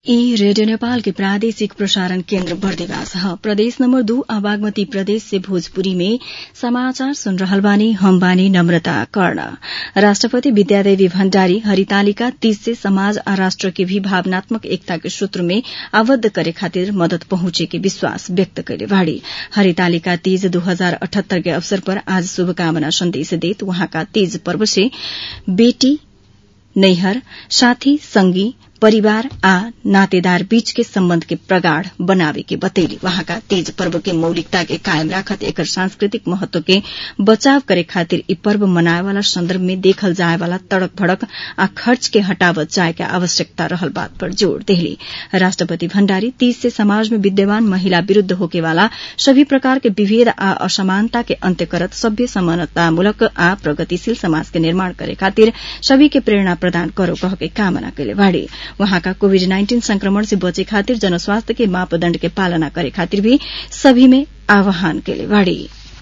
ई रेडियो नेपाल के प्रादेशिक प्रसारण केन्द्र बर्दिवास ह प्रदेश नम्बर दू आ बागमती प्रदेश से भोजपुरी में समाचार सुन रहल बानी हम बानी नम्रता कर्ण राष्ट्रपति विद्यादेवी भण्डारी हरितालिका तीज से समाज आ राष्ट्र के भी भावनात्मक एकता के सूत्र में आबद्ध करे खातिर मदद पहुंचे के विश्वास व्यक्त कैले बाड़ी हरितालिका तीज दू हजार अठहत्तर के अवसर पर आज शुभकामना संदेश देत वहाँका तीज पर्व से बेटी नैहर साथी संगी परिवार आ नातेदार बीच के सम्बन्ध के प्रगाढ़ बनावे के बतैली वहाँका तीज पर्व के मौलिकता के कायम राखत एकर सांस्कृतिक महत्व के बचाव करे खातिर ई पर्व मनाए वाला संदर्भ में देखल जाए वाला तड़क भड़क आ खर्च के हटावत जाए के आवश्यकता रहल बात पर जोड़ देहली राष्ट्रपति भण्डारी तीज से समाज में विद्यमान महिला विरूद्ध होके वाला सभी प्रकार के विभेद आ असमानता के अन्त्य करत सभ्य समानतामूलक आ प्रगतिशील समाज के निर्माण करे खातिर सभी के प्रेरणा प्रदान करो कह के कामना कैले बाड़ी वहाँका कोविड नाइन्टीन संक्रमण से बचे खातिर जनस्वास्थ्य के मापदण्ड के पालना करे खातिर भी सभी में आह्वान कैले बाड़ी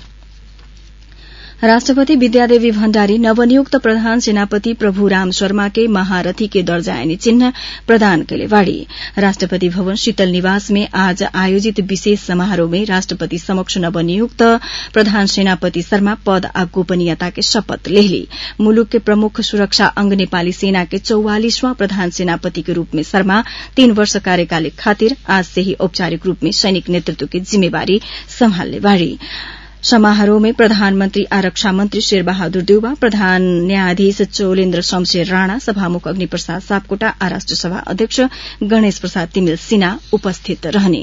राष्ट्रपति विद्यादेवी भण्डारी नवनियुक्त प्रधान सेनापति प्रभुराम शर्मा के महारथी के दर्जायनी चिन्ह प्रदान कैले बाड़ी राष्ट्रपति भवन शीतल निवास में आज आयोजित विशेष समारोह में राष्ट्रपति समक्ष नवनियुक्त प्रधान सेनापति शर्मा पद आ गोपनीयता के शपथ लेहली मुलुक के प्रमुख सुरक्षा अंग नेपाली सेना के चौवालिसवां प्रधान सेनापति के रूप में शर्मा तीन वर्ष कार्यकाल खातिर आज से ही औपचारिक रूप में सैनिक नेतृत्व की जिम्मेवारी सम्हाल्ने बाड़ी समारोह में प्रधानमन्त्री आरक्षा मन्त्री शेरबहादुर देउवा प्रधान न्यायाधीश चौलेन्द्र शमशेर राणा सभामुख अग्निप्रसाद सापकोटा आ राष्ट्रसभा अध्यक्ष गणेश प्रसाद तिमिल सिन्हा उपस्थित रहने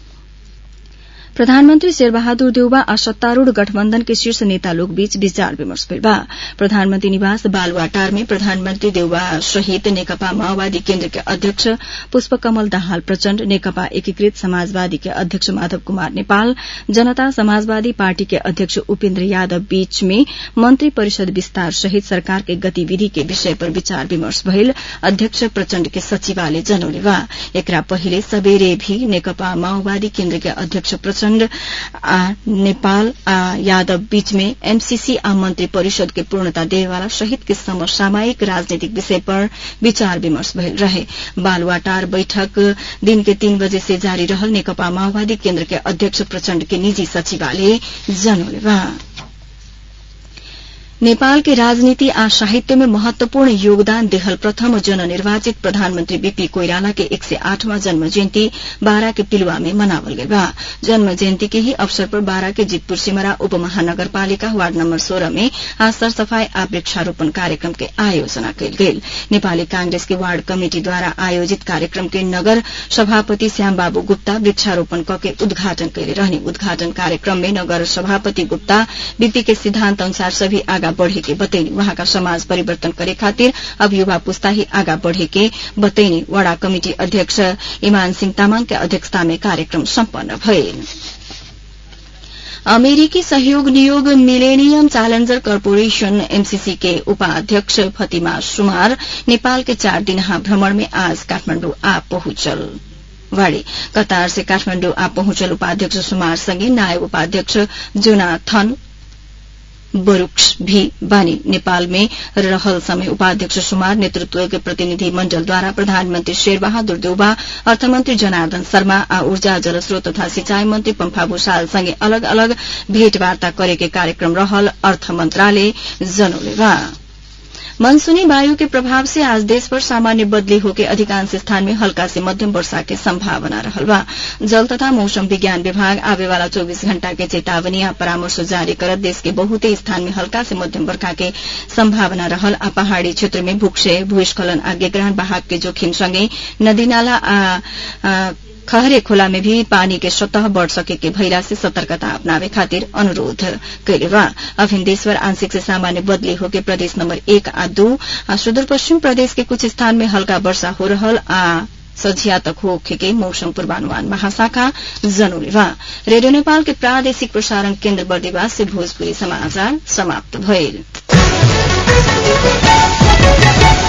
प्रधानमन्त्री शेरबहादुर देउवा आ सत्तारूढ़ गठबन्धन के शीर्ष नेता लोग बीच विचार विमर्श भइल बा प्रधानमन्त्री निवास बालुवाटार में प्रधानमन्त्री देउवा सहित नेकपा माओवादी केन्द्र के अध्यक्ष पुष्पकमल दाहाल प्रचण्ड नेकपा एकीकृत समाजवादी के अध्यक्ष माधव कुमार नेपाल जनता समाजवादी पार्टी के अध्यक्ष उपेन्द्र यादव बीच में मन्त्री परिषद विस्तार सहित सरकार के गतिविधि के विषय पर विचार विमर्श भइल अध्यक्ष प्रचण्ड के सचिवालय जनौले बा एकरा पहिले सबेरे भी नेकपा माओवादी केन्द्र के अध्यक्ष प्रचण्ड आ नेपाल आ यादव बीच में एमसीसी आ मंत्री परिषद के पूर्णता देवेवाला सहित के समसामयिक राजनीतिक विषय पर विचार विमर्श भइल रहे बालुवाटार बैठक दिन के तीन बजे से जारी रहल नेकपा माओवादी केन्द्र के अध्यक्ष प्रचण्ड के निजी सचिवालय जनौले बा नेपाल के राजनीति आ साहित्य में महत्वपूर्ण योगदान देहल प्रथम जननिर्वाचित प्रधानमन्त्री बीपी कोइराला के एक सय आठवां जन्म जयन्ती बारा के पिलुवा में मनावल गई बा जन्म जयन्ती के ही अवसर पर बारा के जितपुर सिमरा उप महानगरपालिका वार्ड नम्बर सोह्र में आज सरसफाई आ वृक्षारोपण कार्यक्रम के आयोजना कयल गेल नेपाली कांग्रेस के वार्ड कमिटिद्वारा आयोजित कार्यक्रम के नगर सभापति श्यामबाबू गुप्ता वृक्षारोपण कके उद्घाटन कैले रहने उद्घाटन कार्यक्रम में नगर सभापति गुप्ता वित्ती के सिद्धान्त अनुसार सभी आगा बढ़े के बतैनी वहाँका समाज परिवर्तन करे खातिर अब युवा पुस्ता ही आगा बढ़े के बतैनी वडा कमिटी अध्यक्ष इमान सिंह तामाङ के अध्यक्षता में कार्यक्रम सम्पन्न भइल अमेरिकी सहयोग नियोग मिलेनियम चैलेंजर कर्पोरेशन एमसीसी के उपाध्यक्ष फतिमा सुमार नेपाल के चार दिनहा भ्रमण में आज काठमाण्डु आ पहुंचल वाड़ी कतार से काठमाण्डु आ पहुंचल उपाध्यक्ष सुमार सँगै नायब उपाध्यक्ष जोनाथन बरूक्स भी बानी नेपाल में रहल समय उपाध्यक्ष सुमार नेतृत्व के प्रतिनिधि मण्डलद्वारा प्रधानमन्त्री शेरबहादुर देउबा अर्थमन्त्री जनार्दन शर्मा आ ऊर्जा जलस्रोत तथा सिंचाई मन्त्री पम्फा भूषाल सँगै अलग अलग भेटवार्ता करे के कार्यक्रम रहल अर्थ मन्त्रालय जनौले बा मनसूनी वायु के प्रभाव से आज देशभर सामान्य बदली होके अधिकांश स्थान में हल्का से मध्यम वर्षा के संभावना रहल बा जल तथा मौसम विज्ञान विभाग आवे वाला 24 घण्टा के चेतावनी आ परामर्श जारी करत देश के बहुते स्थान में हल्का से मध्यम वर्षा के संभावना रहल आ पहाड़ी क्षेत्र में भूक्षय भूस्खलन आ गेग्राण बहाव के जोखिम सँगै नदी नाला आ खहरे खोला में भी पानी के सतह बढ़ सके के भइला से सतर्कता अपनावे खातिर अनुरोध कैले बा अभिन देशभर आंशिक से सामान्य बदली होके प्रदेश नंबर एक आ दू आ सुदूर पश्चिम प्रदेश के कुछ स्थान में हल्का वर्षा हो रहल आ सझिया तक होखे के मौसम पूर्वानुमान महाशाखा जनौले बा रेडियो नेपाल के प्रादेशिक प्रसारण केन्द्र बर्दिवास से भोजपुरी समाचार समाप्त भइल